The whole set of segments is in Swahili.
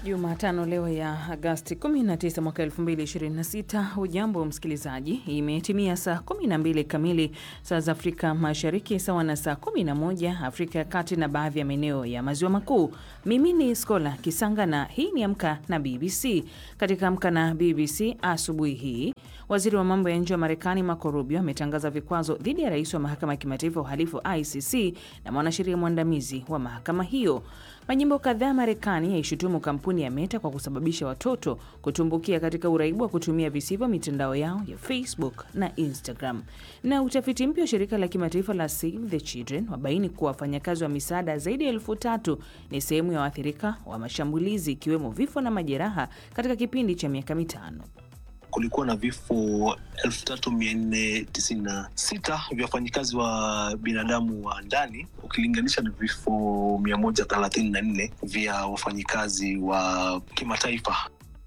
Jumatano leo ya Agasti 19 mwaka 2026. Hujambo msikilizaji, imetimia saa 12 kamili saa za Afrika Mashariki, sawa na saa 11 Afrika ya Kati na baadhi ya maeneo ya Maziwa Makuu. Mimi ni Skola Kisanga na hii ni Amka na BBC. Katika Amka na BBC asubuhi hii, waziri wa mambo ya nje wa Marekani Marco Rubio ametangaza vikwazo dhidi ya rais wa mahakama ya kimataifa ya uhalifu ICC na mwanasheria mwandamizi wa mahakama hiyo. Majimbo kadhaa Marekani yaishutumu kampuni ya Meta kwa kusababisha watoto kutumbukia katika uraibu wa kutumia visivyo mitandao yao ya Facebook na Instagram. Na utafiti mpya wa shirika la kimataifa la Save the Children wabaini kuwa wafanyakazi wa misaada zaidi ya elfu tatu ni sehemu ya waathirika wa mashambulizi ikiwemo vifo na majeraha katika kipindi cha miaka mitano. Kulikuwa na vifo elfu tatu mia nne tisini na sita vya wafanyikazi wa binadamu wa ndani ukilinganisha na vifo mia moja thelathini na nne vya wafanyikazi wa kimataifa.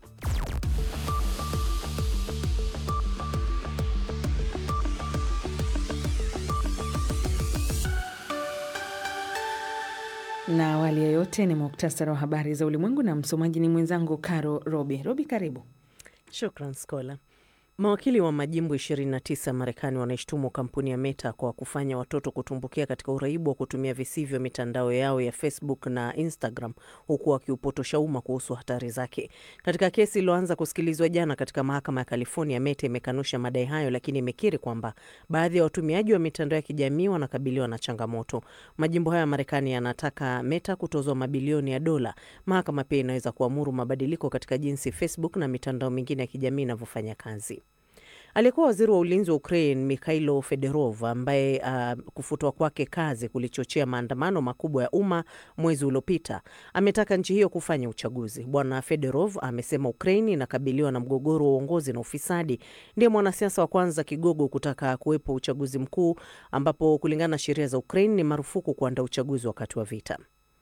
Na awali ya yote ni muktasari wa habari za ulimwengu, na msomaji ni mwenzangu Caro Robi. Robi, karibu. Shukran Skola. Mawakili wa majimbo 29 Marekani wanaishtumu kampuni ya Meta kwa kufanya watoto kutumbukia katika uraibu wa kutumia visivyo mitandao yao ya Facebook na Instagram, huku wakiupotosha umma kuhusu hatari zake. Katika kesi iliyoanza kusikilizwa jana katika mahakama ya California, Meta imekanusha madai hayo, lakini imekiri kwamba baadhi ya watumiaji wa mitandao ya kijamii wanakabiliwa na changamoto. Majimbo hayo ya Marekani yanataka Meta kutozwa mabilioni ya dola. Mahakama pia inaweza kuamuru mabadiliko katika jinsi Facebook na mitandao mingine ya kijamii inavyofanya kazi. Aliyekuwa waziri wa ulinzi wa Ukraine Mikhailo Federov, ambaye uh, kufutwa kwake kazi kulichochea maandamano makubwa ya umma mwezi uliopita, ametaka nchi hiyo kufanya uchaguzi. Bwana Federov amesema Ukraine inakabiliwa na mgogoro wa uongozi na ufisadi. Ndiye mwanasiasa wa kwanza kigogo kutaka kuwepo uchaguzi mkuu, ambapo kulingana na sheria za Ukraine ni marufuku kuandaa uchaguzi wakati wa vita.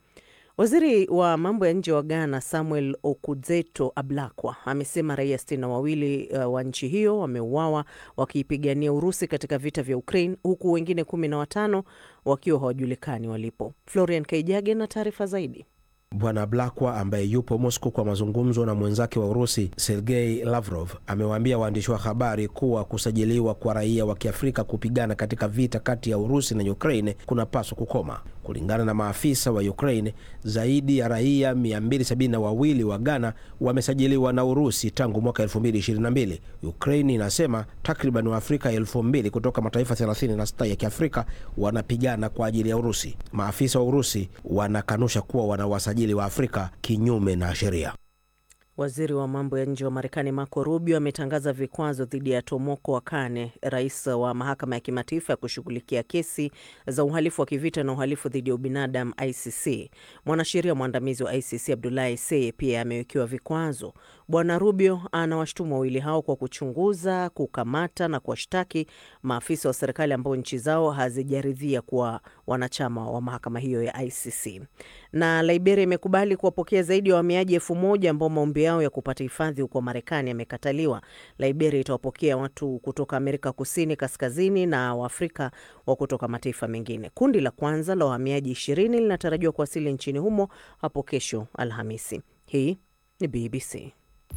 Waziri wa mambo ya nje wa Ghana Samuel Okudzeto Ablakwa amesema raia sitini na wawili uh, wa nchi hiyo wameuawa wakiipigania Urusi katika vita vya Ukraine, huku wengine kumi na watano wakiwa hawajulikani walipo. Florian Kaijage na taarifa zaidi. Bwana Blakwa ambaye yupo Moscow kwa mazungumzo na mwenzake wa Urusi Sergei Lavrov amewaambia waandishi wa habari kuwa kusajiliwa kwa raia wa Kiafrika kupigana katika vita kati ya Urusi na Ukraine kunapaswa kukoma. Kulingana na maafisa wa Ukraine, zaidi ya raia 272 wa Ghana wamesajiliwa na Urusi tangu mwaka 2022. Ukraine inasema takriban Waafrika 2000 kutoka mataifa 36 ya Kiafrika wanapigana kwa ajili ya Urusi. Maafisa wa Urusi wanakanusha kuwa wanawasajili wa Afrika kinyume na sheria. Waziri wa mambo ya nje wa Marekani Marco Rubio ametangaza vikwazo dhidi ya Tomoko Wakane, rais wa mahakama ya kimataifa ya kushughulikia kesi za uhalifu wa kivita na uhalifu dhidi ya ubinadamu ICC. Mwanasheria mwandamizi wa ICC Abdulahi Seye pia amewekewa vikwazo. Bwana Rubio anawashtumu wawili hao kwa kuchunguza, kukamata na kuwashtaki maafisa wa serikali ambao nchi zao hazijaridhia kuwa wanachama wa mahakama hiyo ya ICC. Na Liberia imekubali kuwapokea zaidi ya wahamiaji elfu moja ambao maombi yao ya kupata hifadhi huko Marekani yamekataliwa. Liberia itawapokea watu kutoka Amerika Kusini, Kaskazini na Waafrika wa kutoka mataifa mengine. Kundi la kwanza la wahamiaji ishirini linatarajiwa kuwasili nchini humo hapo kesho Alhamisi. Hii ni BBC.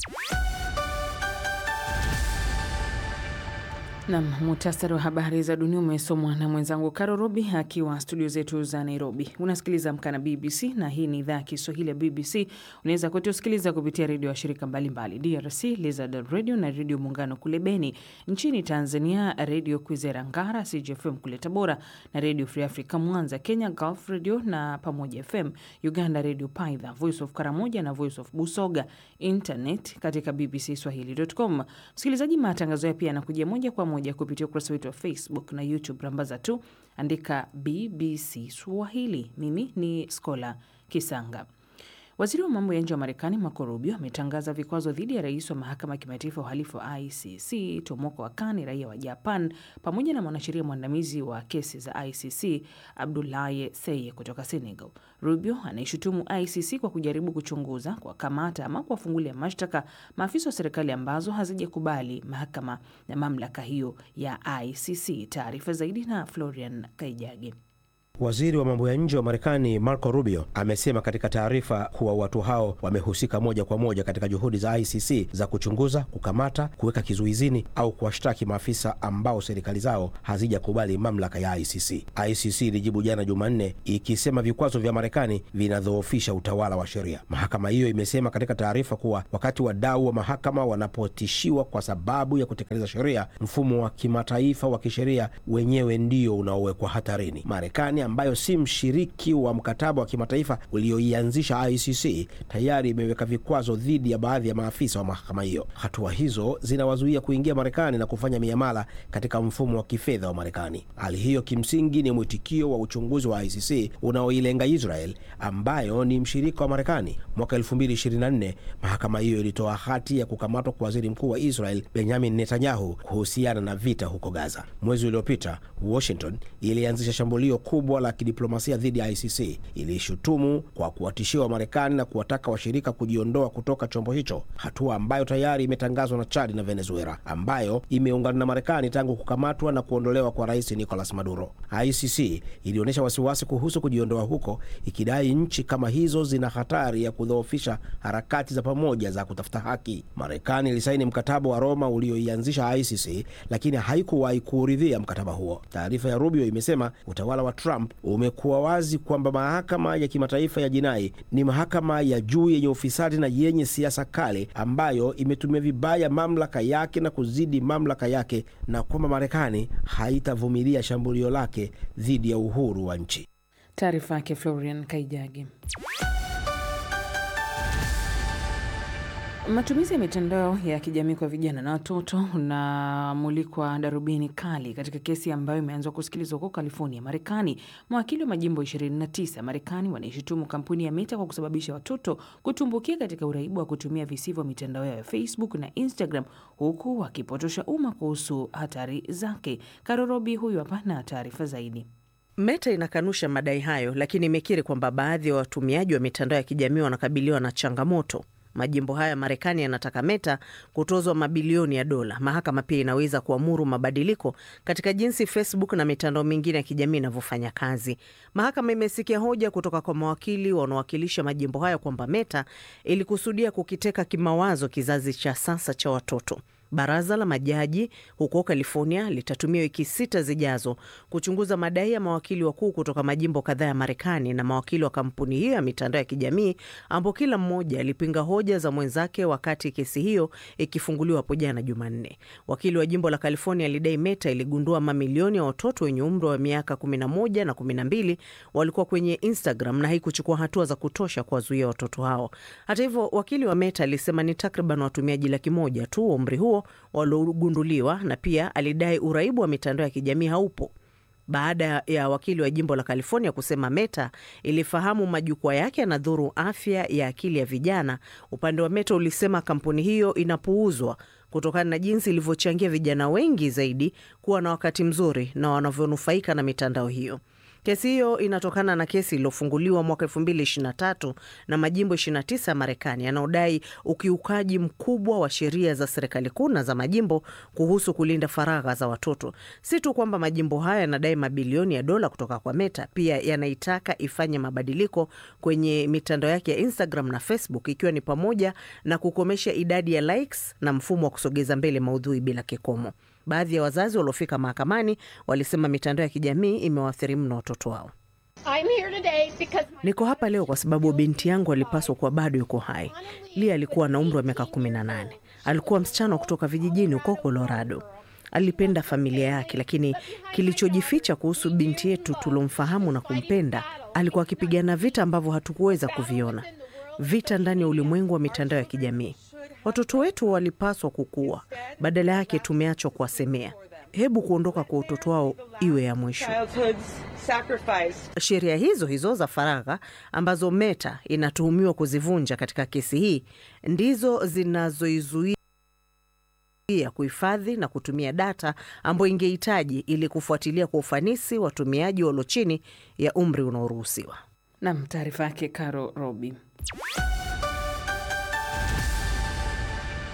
Nam, muhtasari wa habari za dunia umesomwa na mwenzangu Karo Robi akiwa studio zetu za Nairobi. Unasikiliza Amka na BBC na hii ni idhaa ya Kiswahili ya BBC. Unaweza kutusikiliza kupitia redio ya shirika mbalimbali DRC, Lizard Radio na Redio Muungano kule Beni. Nchini Tanzania, Redio Kwizera Ngara, CGFM kule Tabora na Redio Free Africa Mwanza. Kenya, Gulf Radio na Pamoja FM. Uganda, Redio Paidha, Voice of Karamoja na Voice of Busoga. Internet katika bbcswahili.com. Msikilizaji, matangazo ya pia yanakujia moja kwa moja kupitia ukurasa wetu wa Facebook na YouTube. Rambaza tu andika BBC Swahili. Mimi ni Skola Kisanga. Waziri wa mambo ya nje wa Marekani Marco Rubio ametangaza vikwazo dhidi ya rais wa mahakama ya kimataifa ya uhalifu wa ICC Tomoko Wakane, raia wa Japan, pamoja na mwanasheria mwandamizi wa kesi za ICC Abdoulaye Seye kutoka Senegal. Rubio anaishutumu ICC kwa kujaribu kuchunguza, kuwakamata ama kuwafungulia mashtaka maafisa wa serikali ambazo hazijakubali mahakama na mamlaka hiyo ya ICC. Taarifa zaidi na Florian Kaijage. Waziri wa mambo ya nje wa Marekani Marco Rubio amesema katika taarifa kuwa watu hao wamehusika moja kwa moja katika juhudi za ICC za kuchunguza, kukamata, kuweka kizuizini au kuwashtaki maafisa ambao serikali zao hazijakubali mamlaka ya ICC. ICC ilijibu jana Jumanne ikisema vikwazo vya Marekani vinadhoofisha utawala wa sheria. Mahakama hiyo imesema katika taarifa kuwa wakati wadau wa mahakama wanapotishiwa kwa sababu ya kutekeleza sheria, mfumo wa kimataifa wa kisheria wenyewe ndio unaowekwa hatarini. Marekani ambayo si mshiriki wa mkataba wa kimataifa ulioianzisha ICC tayari imeweka vikwazo dhidi ya baadhi ya maafisa wa mahakama hiyo. Hatua hizo zinawazuia kuingia Marekani na kufanya miamala katika mfumo wa kifedha wa Marekani. Hali hiyo kimsingi ni mwitikio wa uchunguzi wa ICC unaoilenga Israel ambayo ni mshirika wa Marekani. Mwaka 2024 mahakama hiyo ilitoa hati ya kukamatwa kwa waziri mkuu wa Israel Benjamin Netanyahu kuhusiana na vita huko Gaza. Mwezi uliopita Washington ilianzisha shambulio kubwa la kidiplomasia dhidi ya ICC. Iliishutumu kwa kuwatishia wa Marekani na kuwataka washirika kujiondoa kutoka chombo hicho, hatua ambayo tayari imetangazwa na Chad na Venezuela ambayo imeungana na Marekani tangu kukamatwa na kuondolewa kwa rais Nicolas Maduro. ICC ilionyesha wasiwasi kuhusu kujiondoa huko, ikidai nchi kama hizo zina hatari ya kudhoofisha harakati za pamoja za kutafuta haki. Marekani ilisaini mkataba wa Roma ulioianzisha ICC, lakini haikuwahi kuuridhia mkataba huo. Taarifa ya Rubio imesema utawala wa Trump umekuwa wazi kwamba mahakama ya kimataifa ya jinai ni mahakama ya juu yenye ufisadi na yenye siasa kali ambayo imetumia vibaya mamlaka yake na kuzidi mamlaka yake na kwamba Marekani haitavumilia shambulio lake dhidi ya uhuru wa nchi. Taarifa yake Florian Kaijagi. Matumizi ya mitandao ya kijamii kwa vijana na watoto unamulikwa darubini kali katika kesi ambayo imeanzwa kusikilizwa huko California, Marekani. Mawakili wa majimbo 29 Marekani wanaishutumu kampuni ya Meta kwa kusababisha watoto kutumbukia katika uraibu wa kutumia visivyo mitandao yao ya Facebook na Instagram, huku wakipotosha umma kuhusu hatari zake. Karorobi huyu hapa na taarifa zaidi. Meta inakanusha madai hayo, lakini imekiri kwamba baadhi ya watumiaji wa mitandao ya kijamii wanakabiliwa na changamoto. Majimbo haya Marekani yanataka Meta kutozwa mabilioni ya dola. Mahakama pia inaweza kuamuru mabadiliko katika jinsi Facebook na mitandao mingine ya kijamii inavyofanya kazi. Mahakama imesikia hoja kutoka kwa mawakili wanaowakilisha majimbo hayo kwamba Meta ilikusudia kukiteka kimawazo kizazi cha sasa cha watoto. Baraza la majaji huko California litatumia wiki sita zijazo kuchunguza madai ya mawakili wakuu kutoka majimbo kadhaa ya Marekani na mawakili wa kampuni hiyo ya mitandao ya kijamii ambao kila mmoja alipinga hoja za mwenzake wakati kesi hiyo ikifunguliwa hapo jana Jumanne. Wakili wa jimbo la California alidai Meta iligundua mamilioni ya watoto wenye umri wa miaka 11 na 12 walikuwa kwenye Instagram na haikuchukua hatua za kutosha kuwazuia watoto hao. Hata hivyo, wakili wa Meta alisema ni takriban watumiaji laki moja tu wa umri huo waliogunduliwa na pia alidai uraibu wa mitandao ya kijamii haupo baada ya wakili wa jimbo la California kusema Meta ilifahamu majukwaa yake yanadhuru afya ya akili ya vijana. Upande wa Meta ulisema kampuni hiyo inapuuzwa kutokana na jinsi ilivyochangia vijana wengi zaidi kuwa na wakati mzuri na wanavyonufaika na mitandao hiyo. Kesi hiyo inatokana na kesi iliyofunguliwa mwaka 2023 na majimbo 29 ya Marekani yanaodai ukiukaji mkubwa wa sheria za serikali kuu na za majimbo kuhusu kulinda faragha za watoto. Si tu kwamba majimbo haya yanadai mabilioni ya dola kutoka kwa Meta, pia yanaitaka ifanye mabadiliko kwenye mitandao yake ya Instagram na Facebook, ikiwa ni pamoja na kukomesha idadi ya likes na mfumo wa kusogeza mbele maudhui bila kikomo. Baadhi ya wazazi waliofika mahakamani walisema mitandao ya kijamii imewaathiri mno watoto wao. Niko hapa leo kwa sababu binti yangu alipaswa kuwa bado yuko hai. Lia alikuwa na umri wa miaka 18. Alikuwa msichana wa kutoka vijijini huko Colorado. Alipenda familia yake, lakini kilichojificha kuhusu binti yetu tulomfahamu na kumpenda, alikuwa akipigana vita ambavyo hatukuweza kuviona, vita ndani ya ulimwengu wa mitandao ya kijamii. Watoto wetu walipaswa kukua, badala yake tumeachwa kuwasemea. Hebu kuondoka kwa utoto wao iwe ya mwisho. Sheria hizo hizo za faragha ambazo Meta inatuhumiwa kuzivunja katika kesi hii ndizo zinazoizuia kuhifadhi na kutumia data ambayo ingehitaji ili kufuatilia kwa ufanisi watumiaji walio chini ya umri unaoruhusiwa. Nam, taarifa yake Caro Robi.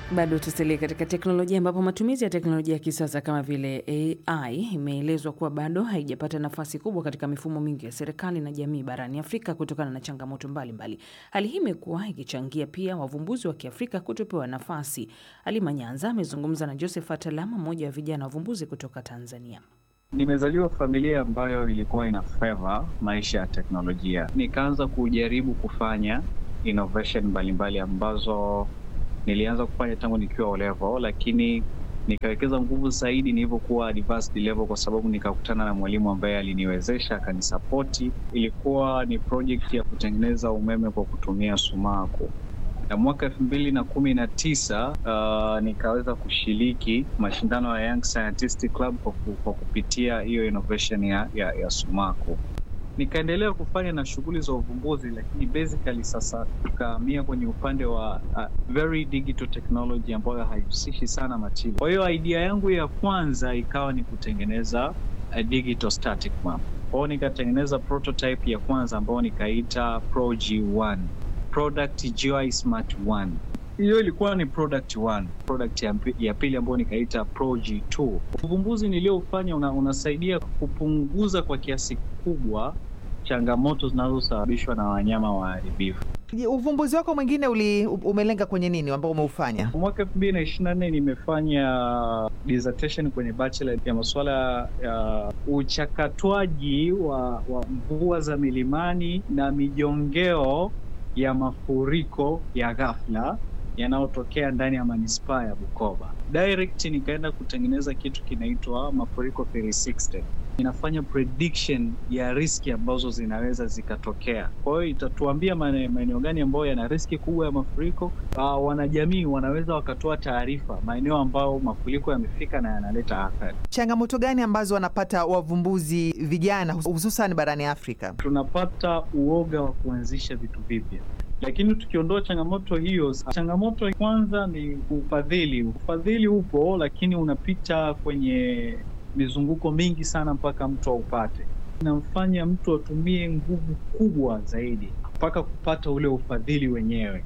Bado tusalie katika teknolojia ambapo matumizi ya teknolojia ya kisasa kama vile AI imeelezwa kuwa bado haijapata nafasi kubwa katika mifumo mingi ya serikali na jamii barani Afrika kutokana na changamoto mbalimbali mbali. Hali hii imekuwa ikichangia pia wavumbuzi wa Kiafrika kutopewa nafasi. Halima Nyanza amezungumza na Josephat Alama, mmoja wa vijana wavumbuzi kutoka Tanzania. Nimezaliwa familia ambayo ilikuwa ina favor maisha ya teknolojia, nikaanza kujaribu kufanya innovation mbalimbali ambazo nilianza kufanya tangu nikiwa O level, lakini nikawekeza nguvu zaidi nilivyokuwa advanced level, kwa sababu nikakutana na mwalimu ambaye aliniwezesha akanisapoti. Ilikuwa ni project ya kutengeneza umeme kwa kutumia sumaku na mwaka elfu mbili na kumi na tisa uh, nikaweza kushiriki mashindano ya Young Scientist Club kwa, ku, kwa kupitia hiyo innovation ya, ya, ya sumaku nikaendelea kufanya na shughuli za uvumbuzi, lakini basically sasa tukahamia kwenye upande wa uh, very digital technology ambayo haihusishi sana machili. Kwa hiyo idea yangu ya kwanza ikawa ni kutengeneza a digital static map. Kwa hiyo nikatengeneza prototype ya kwanza ambayo nikaita Pro G1, Product GUI Smart 1. Hiyo ilikuwa ni product 1. Product ya, ya pili ambayo nikaita Pro G2. Uvumbuzi niliofanya una, unasaidia kupunguza kwa kiasi kikubwa changamoto zinazosababishwa na wanyama waharibifu. Uvumbuzi wako mwingine uli umelenga kwenye nini ambao umeufanya? Mwaka elfu mbili na ishirini na nne nimefanya dissertation kwenye bachelor ya masuala ya uchakatwaji wa, wa mvua za milimani na mijongeo ya mafuriko ya ghafla yanayotokea ndani ya manispaa ya Bukoba. Direct nikaenda kutengeneza kitu kinaitwa Mafuriko 360. Inafanya prediction ya riski ambazo zinaweza zikatokea. Kwa hiyo itatuambia maeneo gani ambayo yana riski kubwa ya mafuriko. Uh, wanajamii wanaweza wakatoa taarifa maeneo ambayo mafuriko yamefika na yanaleta athari. Changamoto gani ambazo wanapata wavumbuzi vijana hususan barani Afrika? Tunapata uoga wa kuanzisha vitu vipya lakini tukiondoa changamoto hiyo, changamoto ya kwanza ni ufadhili. Ufadhili upo, lakini unapita kwenye mizunguko mingi sana mpaka mtu aupate. Inamfanya mtu atumie nguvu kubwa zaidi mpaka kupata ule ufadhili wenyewe.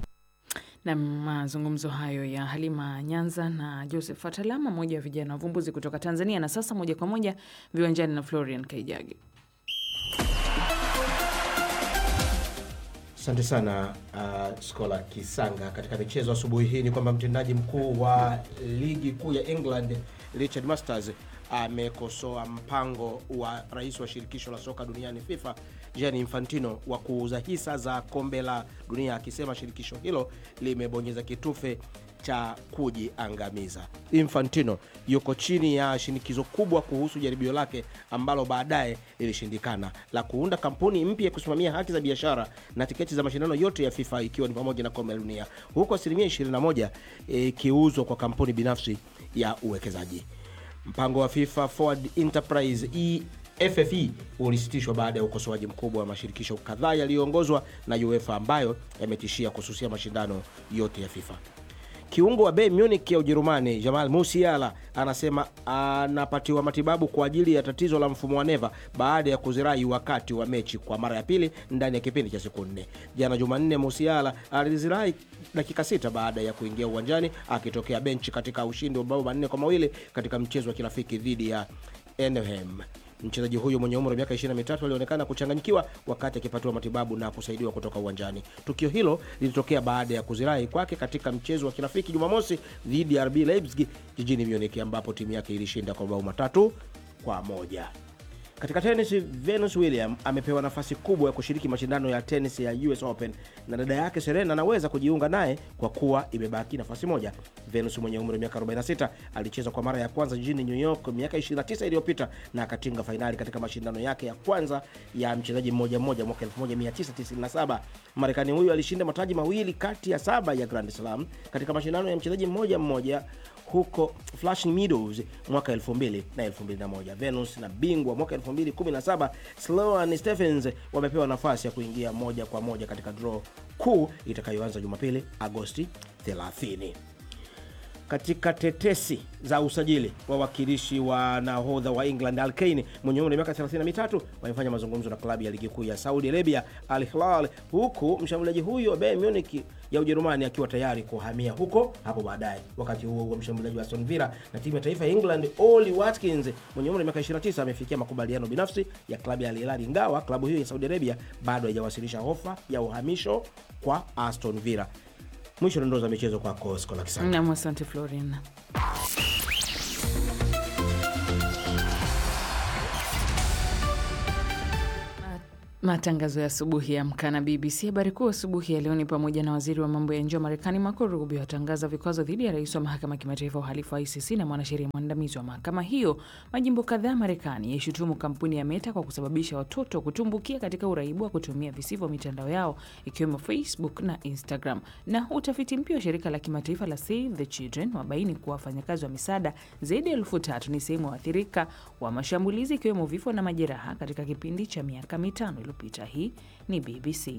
Na mazungumzo hayo ya Halima Nyanza na Joseph Atalama, mmoja wa vijana wavumbuzi kutoka Tanzania. Na sasa moja kwa moja viwanjani na Florian Kaijagi. Asante sana uh, Skola Kisanga. Katika michezo asubuhi hii ni kwamba mtendaji mkuu wa ligi kuu ya England Richard Masters amekosoa mpango wa rais wa shirikisho la soka duniani FIFA Gianni Infantino wa kuuza hisa za kombe la dunia, akisema shirikisho hilo limebonyeza kitufe cha kujiangamiza. Infantino yuko chini ya shinikizo kubwa kuhusu jaribio lake ambalo baadaye lilishindikana la kuunda kampuni mpya ya kusimamia haki za biashara na tiketi za mashindano yote ya FIFA ikiwa ni pamoja na kombe la dunia, huku asilimia 21 ikiuzwa e, kwa kampuni binafsi ya uwekezaji. Mpango wa FIFA Forward Enterprise e FFE ulisitishwa baada ya ukosoaji mkubwa wa mashirikisho kadhaa yaliyoongozwa na UEFA ambayo yametishia kususia mashindano yote ya FIFA. Kiungo wa Bayern Munich ya Ujerumani Jamal Musiala anasema anapatiwa matibabu kwa ajili ya tatizo la mfumo wa neva baada ya kuzirai wakati wa mechi kwa mara ya pili ndani ya kipindi cha siku nne. Jana Jumanne, Musiala alizirai dakika sita baada ya kuingia uwanjani akitokea benchi katika ushindi wa mabao manne kwa mawili katika mchezo wa kirafiki dhidi ya Enhem. Mchezaji huyo mwenye umri wa miaka 23 alionekana kuchanganyikiwa wakati akipatiwa matibabu na kusaidiwa kutoka uwanjani. Tukio hilo lilitokea baada ya kuzirai kwake katika mchezo wa kirafiki Jumamosi dhidi ya RB Leipzig jijini Munich, ambapo timu yake ilishinda kwa mabao matatu kwa moja. Katika tenis, Venus William amepewa nafasi kubwa ya kushiriki mashindano ya tenis ya US Open na dada yake Serena anaweza kujiunga naye kwa kuwa imebaki nafasi moja. Venus mwenye umri wa miaka 46 alicheza kwa mara ya kwanza jijini New York miaka 29 iliyopita na akatinga fainali katika mashindano yake ya kwanza ya mchezaji mmoja mmoja mwaka 1997. Marekani huyu alishinda mataji mawili kati ya saba ya Grand Slam katika mashindano ya mchezaji mmoja mmoja huko Flushing Meadows mwaka 2000 na 2001. Venus na bingwa mwaka 2017 Sloane Stephens wamepewa nafasi ya kuingia moja kwa moja katika draw kuu itakayoanza Jumapili Agosti 30. katika tetesi za usajili, wawakilishi wa nahodha wa England Al Kane mwenye umri wa miaka 33 wamefanya mazungumzo na klabu ya ligi kuu ya Saudi Arabia Al Hilal, huku mshambuliaji huyo wa Bayern Munich ya Ujerumani akiwa tayari kuhamia huko hapo baadaye. Wakati huo huo, mshambuliaji wa Aston Villa na timu ya taifa ya England Oli Watkins mwenye umri wa miaka 29 amefikia makubaliano binafsi ya klabu ya Al Hilal, ingawa klabu hiyo ya Saudi Arabia bado haijawasilisha ofa ya uhamisho kwa Aston Villa. Mwisho dondoo za michezo kwako Skola Kisanga. Nam, asante Florin. Matangazo ya asubuhi ya Amka na BBC. Habari kuu asubuhi ya leo ni pamoja na waziri wa mambo ya nje wa Marekani Marco Rubio atangaza vikwazo dhidi ya rais wa mahakama ya kimataifa ya uhalifu wa ICC na mwanasheria mwandamizi wa mahakama hiyo. Majimbo kadhaa Marekani yaishutumu kampuni ya Meta kwa kusababisha watoto kutumbukia katika uraibu wa kutumia visivyo mitandao yao ikiwemo Facebook na Instagram. Na utafiti mpya wa shirika la kimataifa la Save the Children wabaini kuwa wafanyakazi wa misaada zaidi ya elfu tatu ni sehemu waathirika wa mashambulizi ikiwemo vifo na majeraha katika kipindi cha miaka mitano iliyopita. Hii ni BBC.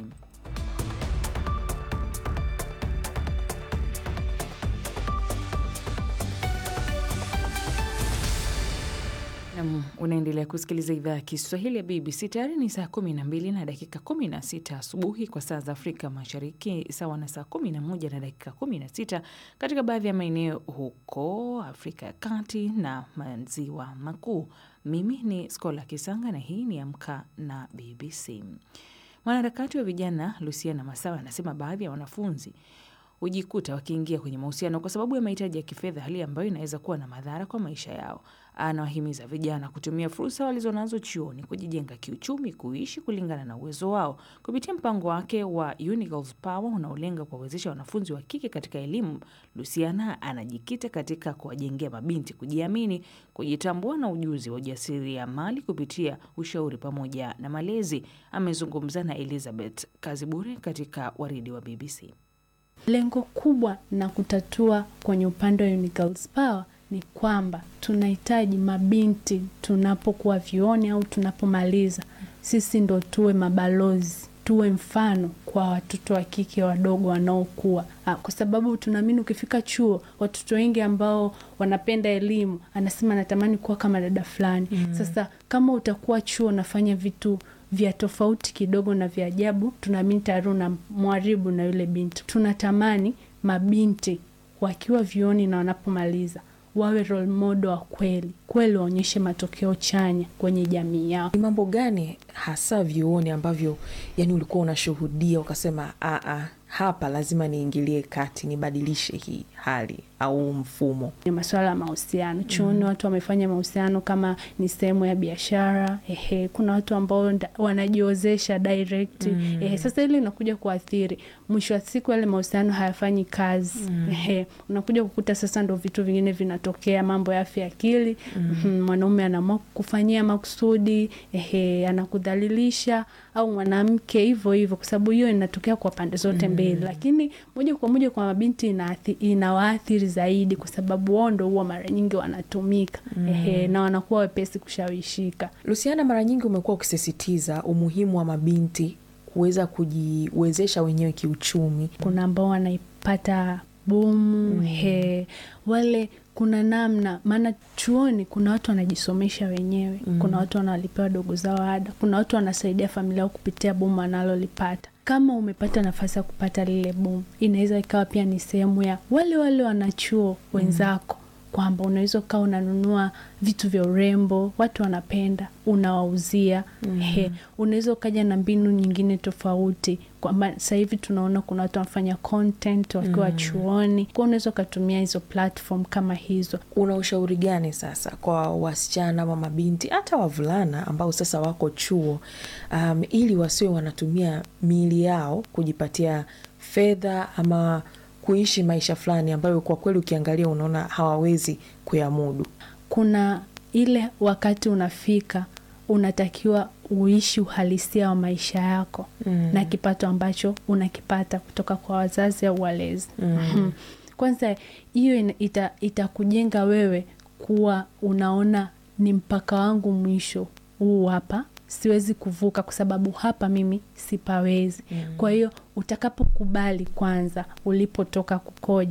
Nam, unaendelea kusikiliza idhaa ya Kiswahili ya BBC. Tayari ni saa 12 na dakika 16 asubuhi kwa saa za Afrika Mashariki, sawa na saa 11 na dakika 16 katika baadhi ya maeneo huko Afrika ya Kati na Maziwa Makuu. Mimi ni Skola Kisanga na hii ni Amka na BBC. Mwanaharakati wa vijana Luciana Masawa anasema baadhi ya wanafunzi hujikuta wakiingia kwenye mahusiano kwa sababu ya mahitaji ya kifedha, hali ambayo inaweza kuwa na madhara kwa maisha yao. Anawahimiza vijana kutumia fursa walizonazo chuoni kujijenga kiuchumi, kuishi kulingana na uwezo wao. Kupitia mpango wake wa Uni Girls Power unaolenga kuwawezesha wanafunzi wa kike katika elimu, Luciana anajikita katika kuwajengea mabinti kujiamini, kujitambua na ujuzi wa ujasiriamali kupitia ushauri pamoja na malezi. Amezungumza na Elizabeth Kazibure katika waridi wa BBC. Lengo kubwa na kutatua kwenye upande wa Uni Girls Power ni kwamba tunahitaji mabinti tunapokuwa vyuoni au tunapomaliza, sisi ndo tuwe mabalozi, tuwe mfano kwa watoto wa kike wadogo wanaokuwa, kwa sababu tunaamini ukifika chuo, watoto wengi ambao wanapenda elimu anasema natamani kuwa kama dada fulani. mm. Sasa kama utakuwa chuo unafanya vitu vya tofauti kidogo na vya ajabu, tunaamini tayari una mwharibu na yule binti. Tunatamani mabinti wakiwa vyuoni na wanapomaliza wawe role model wa kweli kweli, waonyeshe matokeo chanya kwenye jamii yao. Ni mambo gani hasa vyuoni ambavyo yani ulikuwa unashuhudia ukasema, aa, hapa lazima niingilie kati nibadilishe hii hali au mfumo? Ni masuala ya mahusiano chuoni. mm. Watu wamefanya mahusiano kama ni sehemu ya biashara. Ehe, kuna watu ambao wanajiozesha direct. mm. Ehe, sasa hili inakuja kuathiri, mwisho wa siku yale mahusiano hayafanyi kazi. mm. Ehe, unakuja kukuta sasa ndo vitu vingine vinatokea, mambo ya afya akili. mm. Mwanaume anaamua kufanyia makusudi, ehe, anakudhalilisha au mwanamke hivyo hivyo, kwa sababu hiyo inatokea kwa pande zote mbili. mm. Lakini moja kwa moja kwa mabinti inawaathiri zaidi, kwa sababu wao ndo huwa mara nyingi wanatumika. mm. Ehe, na wanakuwa wepesi kushawishika. Luciana, mara nyingi umekuwa ukisisitiza umuhimu wa mabinti kuweza kujiwezesha wenyewe kiuchumi. Kuna ambao wanaipata bomu. mm. He, wale kuna namna, maana chuoni kuna watu wanajisomesha wenyewe. mm. Kuna watu wanalipewa dogo zao ada, kuna watu wanasaidia familia yao kupitia bomu analolipata. Kama umepata nafasi ya kupata lile bomu, inaweza ikawa pia ni sehemu ya wale wale wanachuo wenzako, kwamba unaweza ukawa unanunua vitu vya urembo, watu wanapenda, unawauzia. mm. He, unaweza ukaja na mbinu nyingine tofauti, kwamba sasa hivi tunaona kuna watu wanafanya content wakiwa mm. chuoni, kwa unaweza ukatumia hizo platform kama hizo. Una ushauri gani sasa kwa wasichana ama mabinti hata wavulana ambao sasa wako chuo, um, ili wasiwe wanatumia miili yao kujipatia fedha ama kuishi maisha fulani ambayo kwa kweli ukiangalia unaona hawawezi kuyamudu? Kuna ile wakati unafika unatakiwa uishi uhalisia wa maisha yako mm. na kipato ambacho unakipata kutoka kwa wazazi au walezi mm. Kwanza hiyo itakujenga ita wewe kuwa unaona ni mpaka wangu mwisho huu hapa, siwezi kuvuka kwa sababu hapa mimi sipawezi mm. Kwa hiyo utakapokubali kwanza ulipotoka kukoje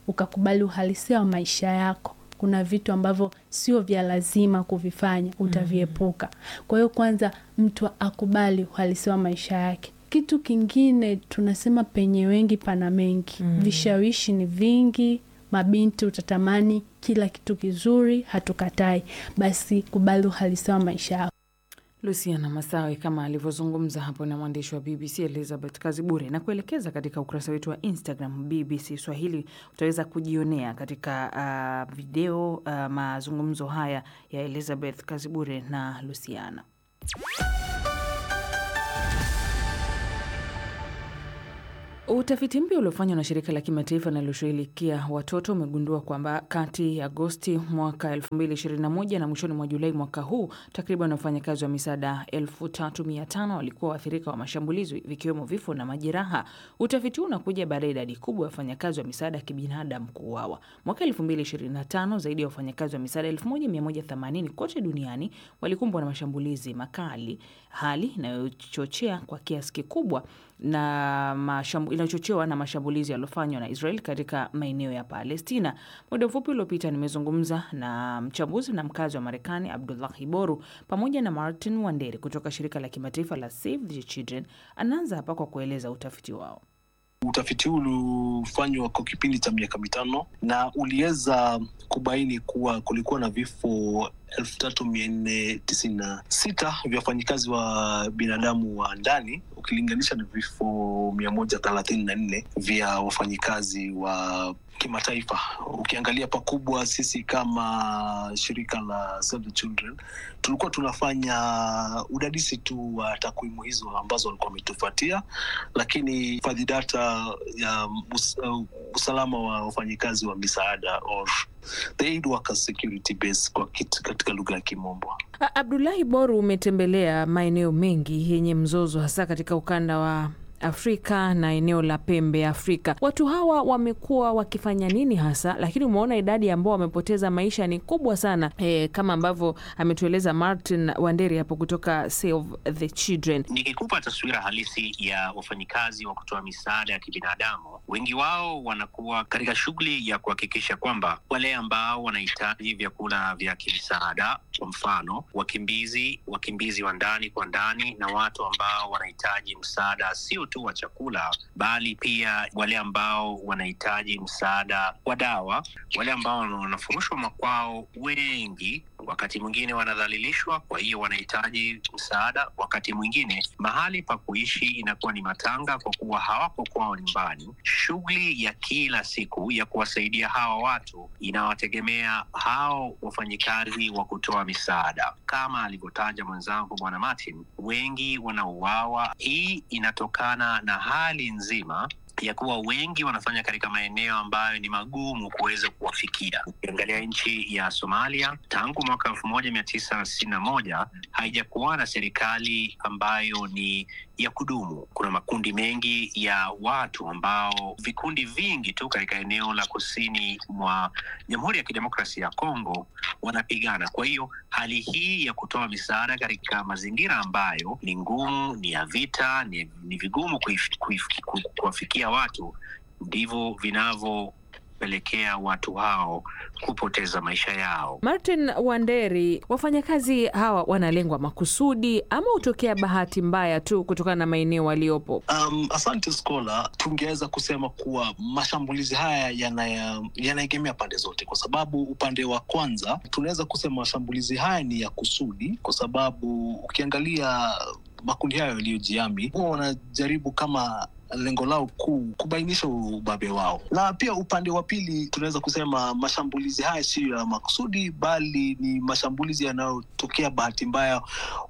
ukakubali uhalisia wa maisha yako kuna vitu ambavyo sio vya lazima kuvifanya utaviepuka kwa hiyo kwanza mtu akubali uhalisia wa maisha yake kitu kingine tunasema penye wengi pana mengi mm. vishawishi ni vingi mabinti utatamani kila kitu kizuri hatukatai basi kubali uhalisia wa maisha yako Luciana Masawe kama alivyozungumza hapo na mwandishi wa BBC Elizabeth Kazibure, na kuelekeza katika ukurasa wetu wa Instagram BBC Swahili. Utaweza kujionea katika uh, video uh, mazungumzo haya ya Elizabeth Kazibure na Luciana. Utafiti mpya uliofanywa na shirika la kimataifa linaloshughulikia watoto umegundua kwamba kati ya Agosti mwaka 2021 na mwishoni mwa Julai mwaka huu takriban wafanyakazi wa misaada 3500 walikuwa waathirika wa mashambulizi vikiwemo vifo na majeraha. Utafiti huu unakuja baada ya idadi kubwa ya wafanyakazi wa misaada ya kibinadamu kuuawa. Mwaka 2025 zaidi ya wafanyakazi wa misaada 1180 kote duniani walikumbwa na mashambulizi makali, hali inayochochea kwa kiasi kikubwa na mashambu, inachochewa na mashambulizi yaliyofanywa na Israel katika maeneo ya Palestina. Muda mfupi uliopita nimezungumza na mchambuzi na mkazi wa Marekani Abdullahi Boru pamoja na Martin Wanderi kutoka shirika la kimataifa la Save the Children. Anaanza hapa kwa kueleza utafiti wao. Utafiti huu ulifanywa kwa kipindi cha miaka mitano na uliweza kubaini kuwa kulikuwa na vifo elfu tatu mia nne tisini na sita vya wafanyikazi wa binadamu wa ndani ukilinganisha na vifo mia moja thelathini na nne vya wafanyikazi wa kimataifa. Ukiangalia pakubwa, sisi kama shirika la Save the Children tulikuwa tunafanya udadisi tu wa takwimu hizo ambazo walikuwa wametufuatia, lakini hifadhi data ya us, uh, usalama wa wafanyikazi wa misaada or the aid workers security base kwa kit, katika lugha ya Kimombo. Abdulahi Boru, umetembelea maeneo mengi yenye mzozo hasa katika ukanda wa Afrika na eneo la pembe ya Afrika. Watu hawa wamekuwa wakifanya nini hasa? Lakini umeona idadi ambao wamepoteza maisha ni kubwa sana e, kama ambavyo ametueleza Martin Wanderi hapo kutoka Save the Children. Nikikupa taswira halisi ya wafanyikazi wa kutoa misaada ya kibinadamu, wengi wao wanakuwa katika shughuli ya kuhakikisha kwamba wale ambao wanahitaji vyakula vya kimsaada, kwa mfano wakimbizi, wakimbizi wa ndani kwa ndani, na watu ambao wanahitaji msaada sio tu wa chakula bali pia wale ambao wanahitaji msaada wa dawa, wale ambao wanafurushwa makwao, wengi wakati mwingine wanadhalilishwa, kwa hiyo wanahitaji msaada. Wakati mwingine mahali pa kuishi inakuwa ni matanga, kwa kuwa hawako kwao nyumbani. Shughuli ya kila siku ya kuwasaidia hawa watu inawategemea hao wafanyikazi wa kutoa misaada. Kama alivyotaja mwenzangu Bwana Martin, wengi wanauawa. Hii inatokana na hali nzima ya kuwa wengi wanafanya katika maeneo ambayo ni magumu kuweza kuwafikia. Ukiangalia nchi ya Somalia, tangu mwaka elfu moja mia tisa sitini na moja haijakuwa na serikali ambayo ni ya kudumu. Kuna makundi mengi ya watu ambao, vikundi vingi tu katika eneo la kusini mwa Jamhuri ya Kidemokrasia ya Kongo wanapigana. Kwa hiyo hali hii ya kutoa misaada katika mazingira ambayo ni ngumu, ni ya vita, ni, ni vigumu kuwafikia watu, ndivyo vinavyopelekea watu hao kupoteza maisha yao. Martin Wanderi, wafanyakazi hawa wanalengwa makusudi ama hutokea bahati mbaya tu kutokana na maeneo waliopo? Um, asante Skola, tungeweza kusema kuwa mashambulizi haya yanaegemea yana pande zote, kwa sababu upande wa kwanza tunaweza kusema mashambulizi haya ni ya kusudi, kwa sababu ukiangalia makundi hayo yaliyojihami huwa wanajaribu kama lengo lao kuu kubainisha ubabe wao, na pia upande wa pili tunaweza kusema mashambulizi haya siyo ya makusudi, bali ni mashambulizi yanayotokea bahati mbaya,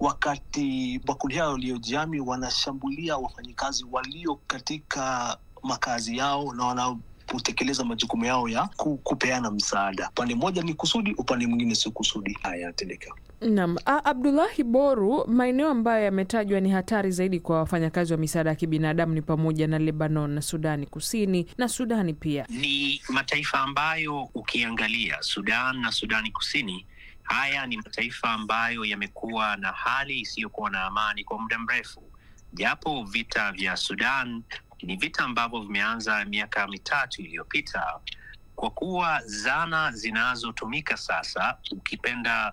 wakati makundi hayo yaliyojihami wanashambulia wafanyikazi walio katika makazi yao na wana kutekeleza majukumu yao ya kupeana msaada. Upande mmoja ni kusudi, upande mwingine si kusudi. Haya yanatendeka. Naam, Abdullahi Boru, maeneo ambayo yametajwa ni hatari zaidi kwa wafanyakazi wa misaada ya kibinadamu ni pamoja na Lebanon na Sudani Kusini na Sudani pia. Ni mataifa ambayo ukiangalia Sudan na Sudani Kusini, haya ni mataifa ambayo yamekuwa na hali isiyokuwa na amani kwa muda mrefu, japo vita vya Sudan ni vita ambavyo vimeanza miaka mitatu iliyopita. kwa kuwa zana zinazotumika sasa, ukipenda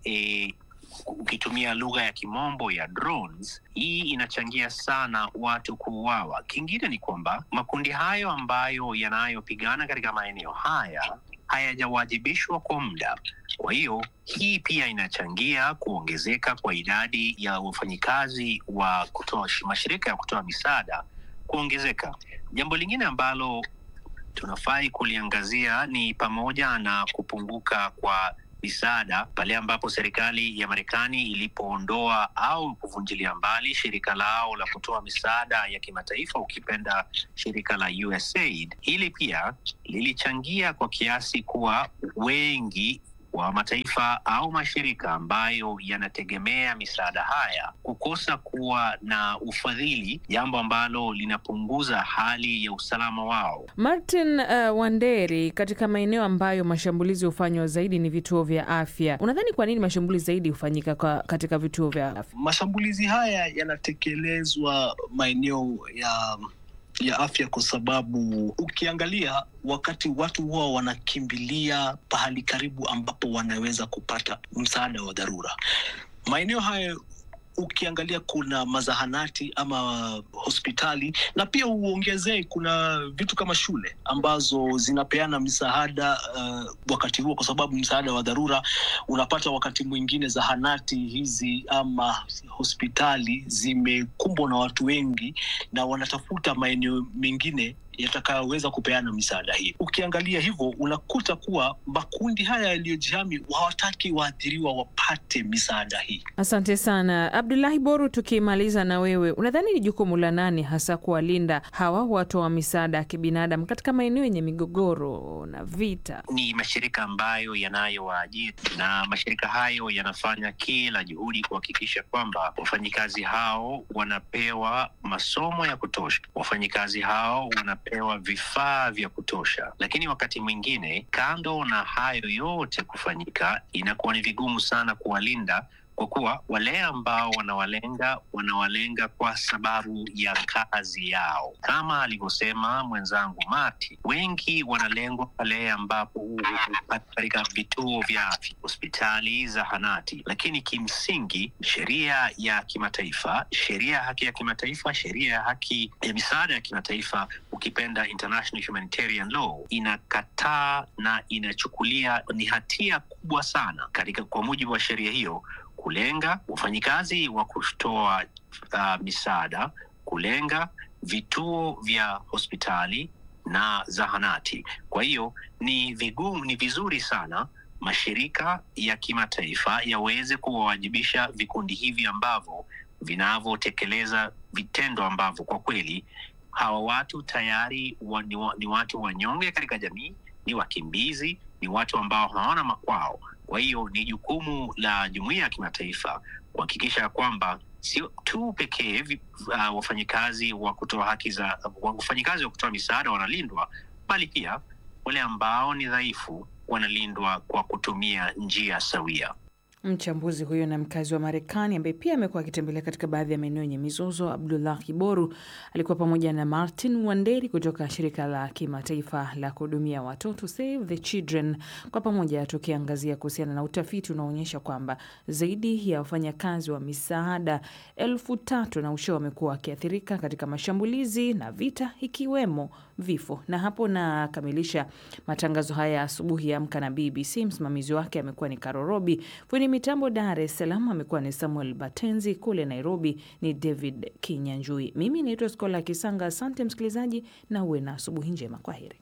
e, ukitumia lugha ya kimombo ya drones, hii inachangia sana watu kuuawa. Kingine ni kwamba makundi hayo ambayo yanayopigana katika maeneo haya hayajawajibishwa kwa muda. Kwa hiyo hii pia inachangia kuongezeka kwa idadi ya wafanyikazi wa kutoa mashirika ya kutoa misaada kuongezeka. Jambo lingine ambalo tunafai kuliangazia ni pamoja na kupunguka kwa misaada pale ambapo serikali ya Marekani ilipoondoa au kuvunjilia mbali shirika lao la kutoa misaada ya kimataifa, ukipenda shirika la USAID. Hili pia lilichangia kwa kiasi kuwa wengi wa mataifa au mashirika ambayo yanategemea misaada haya kukosa kuwa na ufadhili, jambo ambalo linapunguza hali ya usalama wao. Martin uh, Wanderi, katika maeneo ambayo mashambulizi hufanywa zaidi ni vituo vya afya, unadhani kwa nini mashambulizi zaidi hufanyika kwa katika vituo vya afya? Mashambulizi haya yanatekelezwa maeneo ya ya afya kwa sababu ukiangalia wakati watu huwa wanakimbilia pahali karibu ambapo wanaweza kupata msaada wa dharura. Maeneo hayo ukiangalia kuna mazahanati ama hospitali na pia uongezee kuna vitu kama shule ambazo zinapeana misaada uh, wakati huo, kwa sababu msaada wa dharura unapata wakati mwingine zahanati hizi ama hospitali zimekumbwa na watu wengi na wanatafuta maeneo mengine yatakayoweza kupeana misaada hii. Ukiangalia hivyo, unakuta kuwa makundi haya yaliyojihami hawataki waathiriwa wapate misaada hii. Asante sana Abdulahi Boru. Tukimaliza na wewe, unadhani ni jukumu la nani hasa kuwalinda hawa watoa wa misaada ya kibinadamu katika maeneo yenye migogoro na vita? Ni mashirika ambayo yanayowaajiri na mashirika hayo yanafanya kila juhudi kuhakikisha kwamba wafanyikazi hao wanapewa masomo ya kutosha, wafanyikazi hao wana pewa vifaa vya kutosha, lakini wakati mwingine, kando na hayo yote kufanyika, inakuwa ni vigumu sana kuwalinda kwa kuwa wale ambao wanawalenga wanawalenga kwa sababu ya kazi yao, kama alivyosema mwenzangu Mati, wengi wanalengwa pale ambapo katika vituo vya afya, hospitali, zahanati, lakini kimsingi sheria ya kimataifa, sheria ya haki ya kimataifa, sheria ya haki ya misaada ya kimataifa, ukipenda international humanitarian law, inakataa na inachukulia ni hatia kubwa sana katika, kwa mujibu wa sheria hiyo kulenga wafanyikazi wa kutoa uh, misaada, kulenga vituo vya hospitali na zahanati. Kwa hiyo ni vigumu, ni vizuri sana mashirika ya kimataifa yaweze kuwawajibisha vikundi hivi ambavyo vinavyotekeleza vitendo ambavyo kwa kweli hawa watu tayari wa, ni, wa, ni watu wanyonge katika jamii, ni wakimbizi, ni watu ambao hawana makwao. Kwa hiyo ni jukumu la jumuiya ya kimataifa kuhakikisha kwamba sio tu pekee uh, wafanyikazi wa kutoa haki za wafanyikazi wa kutoa misaada wanalindwa, bali pia wale ambao ni dhaifu wanalindwa kwa kutumia njia sawia. Mchambuzi huyo na mkazi wa Marekani ambaye pia amekuwa akitembelea katika baadhi ya maeneo yenye mizozo, Abdullah Kiboru alikuwa pamoja na Martin Wanderi kutoka shirika la kimataifa la kuhudumia watoto Save the Children, kwa pamoja tukiangazia kuhusiana na utafiti unaoonyesha kwamba zaidi ya wafanyakazi wa misaada elfu tatu na usho wamekuwa wakiathirika katika mashambulizi na vita, ikiwemo vifo. Na hapo nakamilisha matangazo haya asubuhi ya Amka na BBC. Msimamizi wake amekuwa ni Karorobi Fundi mitambo Dar es Salaam amekuwa ni Samuel Batenzi, kule Nairobi ni David Kinyanjui. Mimi naitwa Skola Kisanga. Asante msikilizaji, na uwe na asubuhi njema. Kwa heri.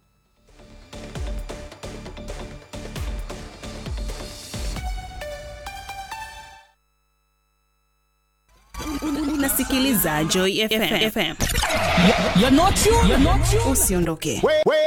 Unasikiliza Joy FM. FM. You're not you, you're not you. Usiondoke.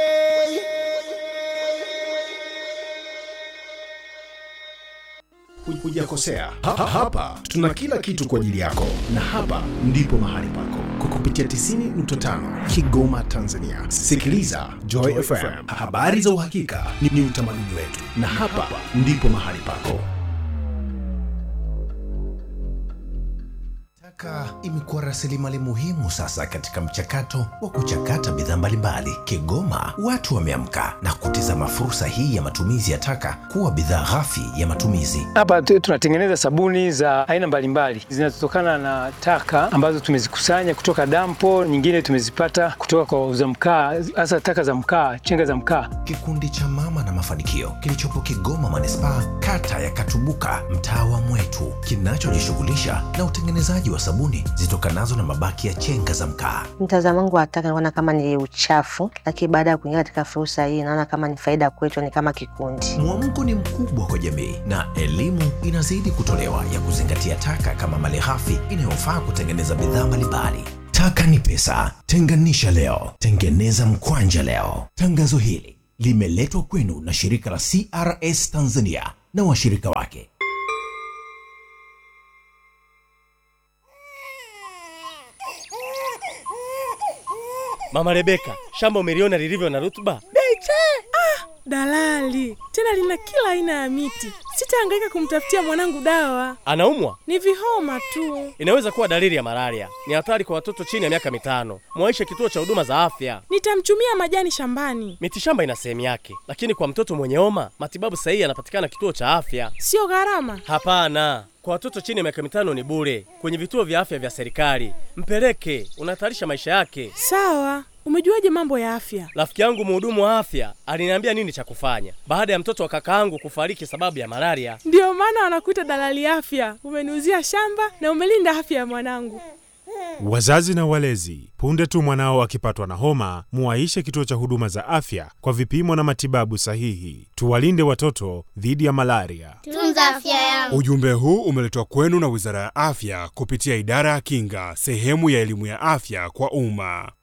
Hujakosea. Ha, ha, hapa tuna kila kitu kwa ajili yako, na hapa ndipo mahali pako kwa kupitia 90.5 Kigoma, Tanzania. Sikiliza Joy FM, habari za uhakika ni, ni utamaduni wetu, na hapa ndipo mahali pako. Taka imekuwa rasilimali muhimu sasa katika mchakato wa kuchakata bidhaa mbalimbali. Kigoma watu wameamka na kutizama fursa hii ya matumizi ya taka kuwa bidhaa ghafi ya matumizi. Hapa tu- tunatengeneza sabuni za aina mbalimbali zinazotokana na taka ambazo tumezikusanya kutoka dampo, nyingine tumezipata kutoka kwa wauza mkaa, hasa taka za mkaa, chenga za mkaa. Kikundi cha Mama na Mafanikio kilichopo Kigoma manispaa, kata ya Katubuka, mtaa wa Mwetu, kinachojishughulisha na utengenezaji wa sabuni zitokanazo na mabaki ya chenga za mkaa. Mtazamo wangu wa taka naona kama ni uchafu, lakini baada ya kuingia katika fursa hii naona kama ni faida kwetu, ni kama kikundi. Mwamko ni mkubwa kwa jamii na elimu inazidi kutolewa ya kuzingatia taka kama malighafi inayofaa kutengeneza bidhaa mbalimbali. Taka ni pesa, tenganisha leo, tengeneza mkwanja leo. Tangazo hili limeletwa kwenu na shirika la CRS Tanzania na washirika wake. Mama Rebeka, shamba umeliona lilivyo na rutuba? Beche! Ah, dalali tena lina kila aina ya miti. Sitahangaika kumtafutia mwanangu dawa, Anaumwa? ni vihoma tu. Inaweza kuwa dalili ya malaria. Ni hatari kwa watoto chini ya miaka mitano. Mwaishe kituo cha huduma za afya. Nitamchumia majani shambani, Mitishamba ina sehemu yake, lakini kwa mtoto mwenye homa matibabu sahihi yanapatikana kituo cha afya. sio gharama. Hapana, kwa watoto chini ya miaka mitano ni bure kwenye vituo vya afya vya serikali. Mpeleke, unahatarisha maisha yake. Sawa, umejuaje mambo ya afya? Rafiki yangu mhudumu wa afya aliniambia nini cha kufanya baada ya mtoto wa kakaangu kufariki sababu ya malaria. Ndiyo maana wanakuita dalali afya. Umeniuzia shamba na umelinda afya ya mwanangu. Wazazi na walezi, punde tu mwanao akipatwa na homa, muwaishe kituo cha huduma za afya kwa vipimo na matibabu sahihi. Tuwalinde watoto dhidi ya malaria. Tunza afya yangu. Ujumbe huu umeletwa kwenu na Wizara ya Afya kupitia Idara ya Kinga, sehemu ya elimu ya afya kwa umma.